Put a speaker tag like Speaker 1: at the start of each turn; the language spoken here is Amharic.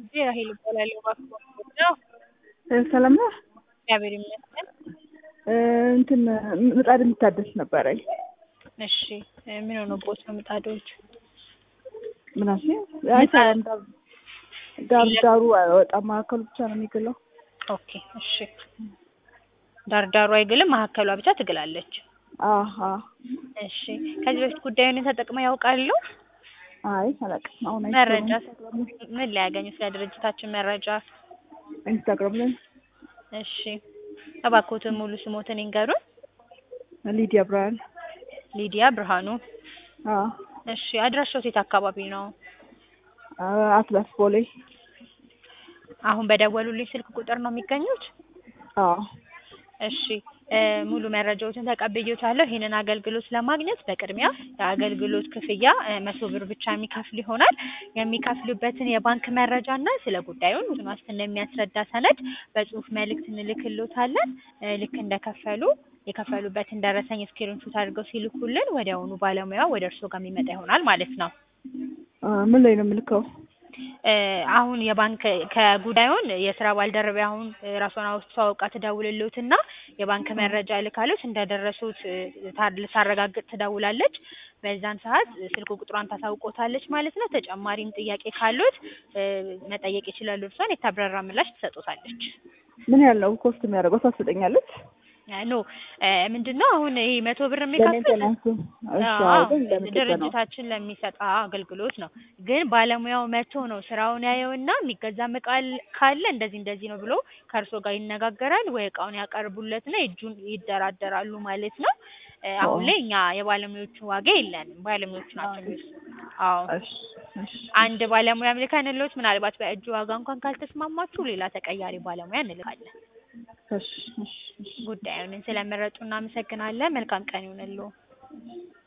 Speaker 1: ጉዳይ ራሔል እባላለሁ። እባክዎ ነው?
Speaker 2: ሰላም ነህ?
Speaker 1: እግዚአብሔር ይመስገን።
Speaker 2: እንትን ምጣድ የሚታደስ ነበረኝ።
Speaker 1: እሺ ምን ሆኖብዎት ነው ምጣዶች?
Speaker 2: ምን አልሽኝ? አይሰራም። ዳር ዳር ዳሩ አይወጣም፣ መሀከሉ ብቻ ነው የሚግለው።
Speaker 1: ኦኬ እሺ። ዳር ዳሩ አይግልም፣ መሀከሏ ብቻ ትግላለች።
Speaker 2: አሀ
Speaker 1: እሺ ከዚህ በፊት ጉዳዩን ተጠቅመው ያውቃሉ?
Speaker 2: አይ አላውቅም። አሁን አይቼ
Speaker 1: መረጃ
Speaker 2: ነው።
Speaker 1: ምን ላይ ያገኙ? ስለ ድርጅታችን መረጃ?
Speaker 2: ኢንስታግራም ላይ
Speaker 1: እሺ እባክዎትን ሙሉ ስሞትን ይንገሩን?
Speaker 2: ሊዲያ ብርሃን።
Speaker 1: ሊዲያ ብርሃኑ።
Speaker 2: አዎ
Speaker 1: እሺ አድራሻው የት አካባቢ ነው?
Speaker 2: አትላስ ቦሌ።
Speaker 1: አሁን በደወሉልኝ ስልክ ቁጥር ነው የሚገኙት?
Speaker 2: አዎ
Speaker 1: እሺ ሙሉ መረጃዎችን ተቀብዬዎታለሁ። ይህንን አገልግሎት ለማግኘት በቅድሚያ የአገልግሎት ክፍያ መቶ ብር ብቻ የሚከፍሉ ይሆናል። የሚከፍሉበትን የባንክ መረጃ እና ስለ ጉዳዩን ውስን ዋስትና የሚያስረዳ ሰነድ በጽሁፍ መልእክት እንልክልዎታለን። ልክ እንደከፈሉ የከፈሉበትን ደረሰኝ ስክሪንሾት አድርገው ሲልኩልን ወዲያውኑ ባለሙያው ወደ እርስዎ ጋር የሚመጣ ይሆናል ማለት ነው።
Speaker 2: ምን ላይ ነው የምልከው?
Speaker 1: አሁን የባንክ ከጉዳዩን የስራ ባልደረባ አሁን ራሷን አስተዋውቃ ትደውልልዎትና የባንክ መረጃ እልካለች እንደደረሱት ልታረጋግጥ ትደውላለች። በዛን ሰዓት ስልክ ቁጥሯን ታሳውቆታለች ማለት ነው። ተጨማሪም ጥያቄ ካሉት መጠየቅ ይችላሉ። እርሷን የተብራራ ምላሽ ትሰጦታለች።
Speaker 2: ምን ያህል ነው ኮስት የሚያደርገው? ታስጠኛለች?
Speaker 1: ኖ ምንድን ነው አሁን ይሄ መቶ ብር የሚከፍል
Speaker 2: ለሜንቴናንሱ እሺ፣ አዎ፣ ግን ለምንድን ነው?
Speaker 1: ድርጅታችን ለሚሰጥ አገልግሎት ነው። ግን ባለሙያው መጥቶ ነው ስራውን ያየውና የሚገዛ እቃ ካለ እንደዚህ እንደዚህ ነው ብሎ ከእርሶ ጋር ይነጋገራል ወይ እቃውን ያቀርቡለትና እጁን ይደራደራሉ ማለት ነው። አሁን ላይ እኛ የባለሙያዎቹ ዋጋ የለንም። ባለሙያዎቹ ናቸው የሚወስኑት። አዎ
Speaker 2: እሺ፣ እሺ፣
Speaker 1: አንድ ባለሙያ ልከንልዎት ምናልባት በእጁ ዋጋ እንኳን ካልተስማማችሁ ሌላ ተቀያሪ ባለሙያ እንልካለን።
Speaker 2: እሺ፣ እሺ፣ እሺ።
Speaker 1: ጉዳዩን ስለመረጡ እናመሰግናለን። መልካም ቀን ይሁንልዎ።